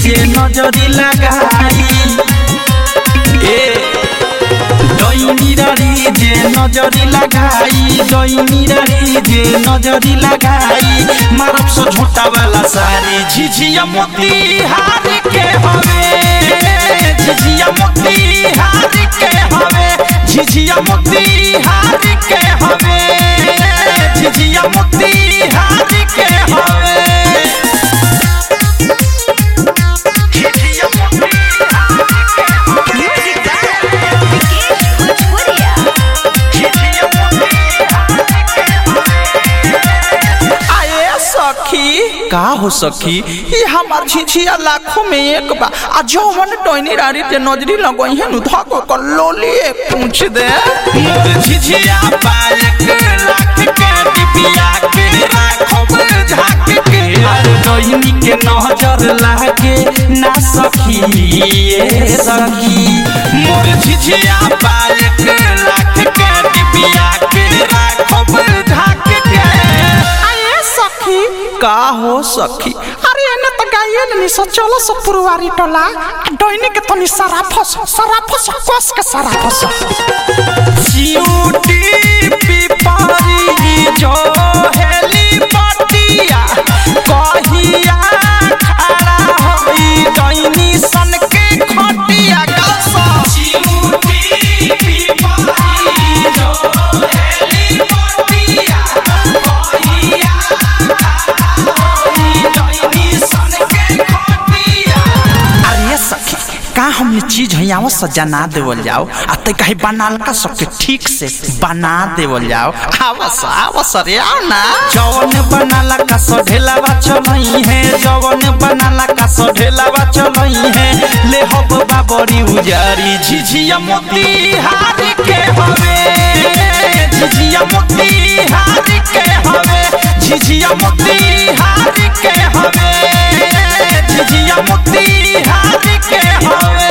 जे नजरी लगाई ए डैनी रारी जे नजरी लगाई डैनी रारी जे नजरी लगाई मारब सो झोटा वाला सारी झिझिया मोती हार के हवे झिझिया मोती हार के हवे झिझिया मोती हार के हवे झिझिया मोती हार के हवे झिझिया मोती हार के हवे Music by Vikesh Bhojpuria. आए सखी का हो सखी ये हमार झिझिया लाखों में एक बा आ जौवन टोनी रारी के नजरी लगई है नु धको कर लोली पूछ दे मोर झिझिया बालक लाख के डिबिया के राखब झाक के अरे डोइनी के नजर लागे ना सखी ये सखी मोर झिझिया बालक लाख के डिबिया के राखब झाक के आए सखी का हो सखी अरे एने त गाइए न निस चलो सब पुरवारी टोला डोइनी के तनी सारा फस सारा फस कस के सारा फस चिऊटी पिपरी जो हेली पटिया कहिया खड़ा होई डैनी सन के खटिया गसा चिऊटी पिपरी जो हेली पटिया कहिया खड़ा होई डैनी सन के खटिया अरे सखी का हमने चीज है यहाँ सजना देवल जाओ आ ते कहीं बनाल का सबके ठीक से बना देवल जाओ आवस आवस रे आओ ना जवन बनाला का सढेला बा चलई है जवन बनाला का सढेला बा चलई है ले हब बाबरी उजारी झिझिया मोती हार के हवे झिझिया मोती हार के हवे झिझिया मोती हार के हवे झिझिया मोती हार के हवे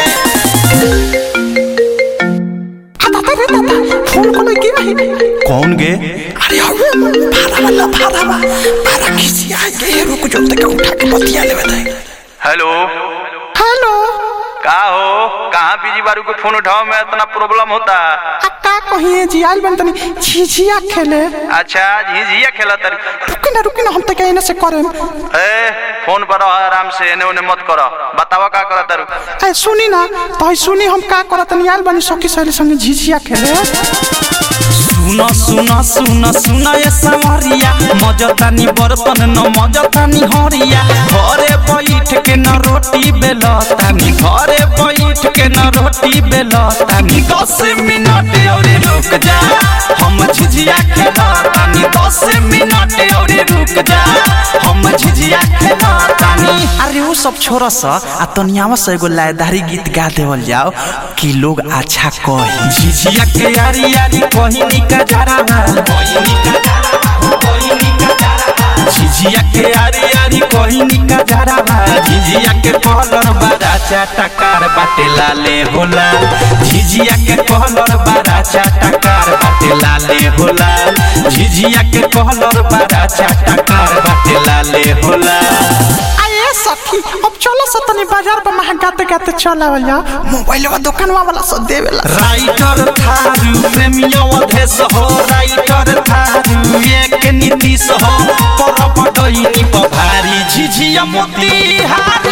आ दादा रे दादा फोन को लगी रही कौन गे अरे अबे भाड़ा वाला भाड़ा वा भाड़ा किसी आ गए रुक जो तक उठा के बतिया लेवे थे हेलो हेलो का हो कहाँ बिजी बारू के फोन उठाओ में इतना प्रॉब्लम होता आ का कहिए जी आइल बन तनी झिझिया खेले अच्छा झिझिया खेला तारी रुकी ना रुकी ना हम तक एने से करे ए फोन पर रहो आराम से एने ओने मत करो बतावा का करा तारू ए सुनी ना तो सुनी हम का करत तनी आइल बनी सखी सहेली संगे झिझिया खेले सुन सुन सुन सुन ये संवरिया मजतानी बर्तन न मजतानी हरिया घरे बैठ के न रोटी बेलतानी घरे बैठ के न रोटी बेलतानी दस मिनट और रुक जा हम झिझिया खेलतानी दस मिनट और रुक जा हम झिझिया खेलतानी अरे वो सब छोड़ सा आ तनियावा से एगो लायदारी गीत गा देवल जाओ कि लोग अच्छा कही झिझिया के यारी यारी कही निका जरा कही निका जरा कही निका जरा झिझिया के यारी यारी कही निका जरा झिझिया के कलर बड़ा चाटकार बाटे लाले होला झिझिया के कलर बड़ा चाटकार बाटे लाले होला झिझिया के कलर बड़ा चाटकार बाटे लाले होला आए सखी अब चलो से तनी बाजार पर महंगा गाते गाते चला वाला मोबाइल वा दुकानवा वाला सब देवेला राइटर थारू प्रेमियो अधेश हो राइटर थारू एक नीतीश हो पर पटैनी पभारी झिझिया मोती हार